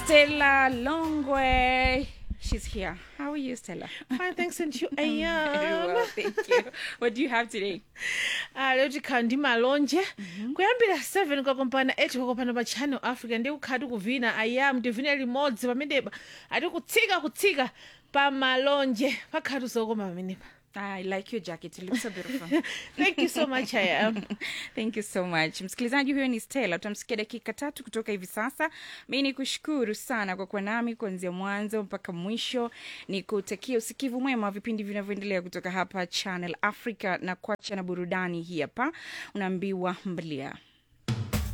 Stella Longway. She's here. How are you, Stella? Fine, thanks, and you. I Very am. well, thank you. What do you have today? Ah, lero tikhala ndi malonje kuyambira 7 kwakompana 8 kwakopana pa channel africa ndi kukhala tikuvina ayam tivine limodzi pamenepa ati kutsika kutsika pa malonje pakhala tuzokoma pamenepa I like your jacket. It looks so beautiful. thank you so much ayam Thank you so much. Msikilizaji huyo ni Stella. Tutamsikia dakika tatu kutoka hivi sasa. Mi ni kushukuru sana kwa kuwa nami kuanzia mwanzo mpaka mwisho. Ni kutakia usikivu mwema wa vipindi vinavyoendelea kutoka hapa Channel Africa na kuacha na burudani hii hapa. Unaambiwa mbalia.